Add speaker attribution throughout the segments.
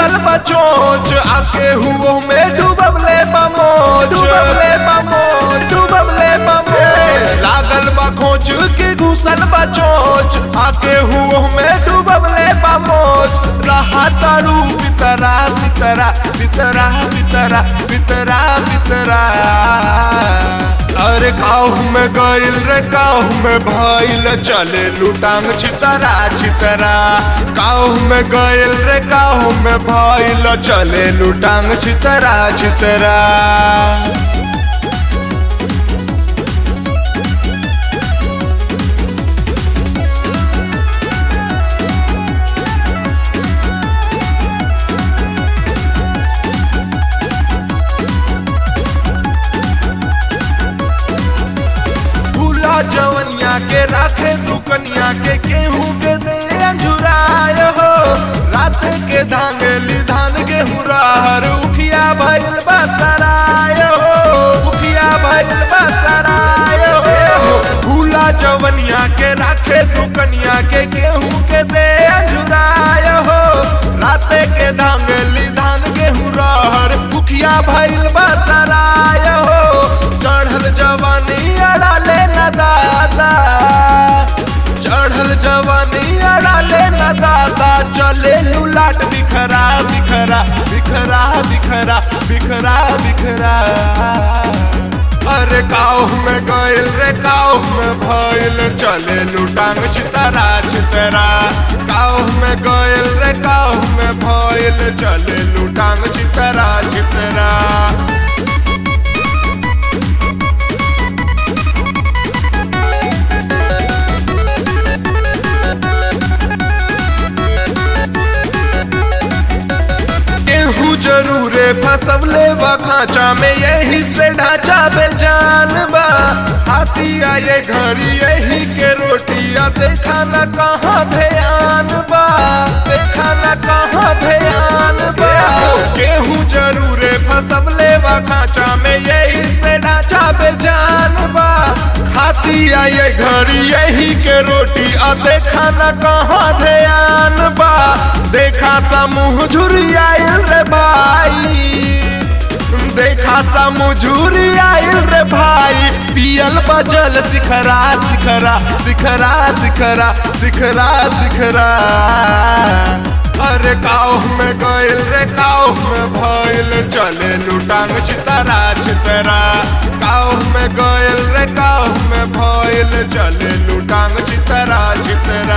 Speaker 1: घुसल बचोच आके हुओ में डूबले बमोच डूबले बमोच डूबले बमोच लागल बा खोच के घुसल बचोच आके हुओ में डूबले बमोच रहा तारू बितरा बितरा बितरा बितरा बितरा बितरा अरे काहू में गइल रे काहू में भइल चले लुटांग छितरा छितरा काहू में गइल रे काहू में भइल चले लुटांग छितरा छितरा भूला जवनिया के राखे तू कनिया के गेहूं के दे अंजुराय हो रात के धांगली धान गेहूं रहर उखिया भइल बसराय हो उखिया भइल बसराय हो भूला जवनिया के राखे तू कनिया के गेहूं के दे अंजुराय हो रात के धांगली धान गेहूं रहर उखिया भइल बसराय हो चढ़ल जवानी अड़ाले न दादा चढ़ल जवानी अड़ाले न दादा चले लुलाट बिखरा बिखरा बिखरा बिखरा बिखरा बिखरा अरे काऊ में गइल रे काऊ में भइल चले लुटांग छितरा छितरा काऊ में गइल रे काऊ में भइल चले लुटांग छितरा छितरा गेहूं जरूरे फसवले बा खांचा में यही से ढांचा बेजान बा हाथी आए घड़ी यही के रोटिया देखा न कहाँ ध्यान बा देखा न कहाँ ध्यान बा गेहूं जरूरे फसवले बा खांचा में यही से ढांचा बेजान बा हाथी आए घड़ी यही के रोटी आ देखा न कहाँ ध्यान बा देखा सा मुँह झुरी आयल रे भाई देखा सा मुझुरी आयल रे भाई पियल बजल सिखरा सिखरा सिखरा सिखरा सिखरा सिखरा अरे काऊ में गइल रे काऊ में भइल चले लुटांग छितरा छितरा काऊ में गइल रे काऊ में भइल चले लुटांग छितरा छितरा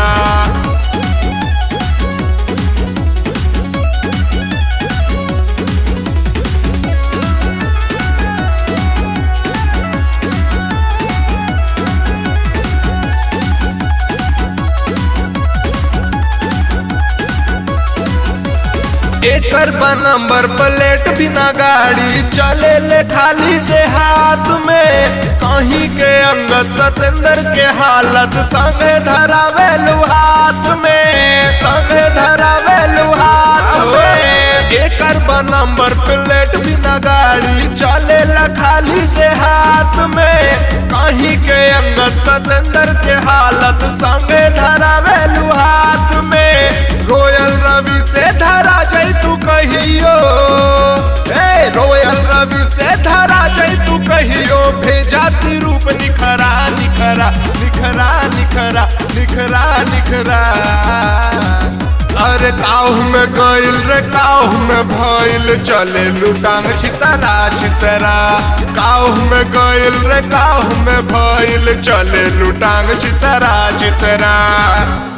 Speaker 1: एकर बा नंबर प्लेट बिना गाड़ी चले ले खाली दे हाथ में कहीं के अंगत सतेंद्र के हालत संगे धरावे हाथ में संगे धरावे हाथ में एकर बा नंबर प्लेट बिना गाड़ी चले ला खाली दे हाथ में कहीं के अंगत सतेंद्र के हालत संगे धरावे हाथ में रोयल रवि से धरा जई तू कहियो ए रोयल रवि से धरा जई तू कहियो भेजा ती रूप निखरा निखरा निखरा निखरा निखरा निखरा अरे काऊ में गइल रे काऊ में भइल चले लुटांग छितरा छितरा काऊ में गइल रे काऊ में भइल चले लुटांग छितरा छितरा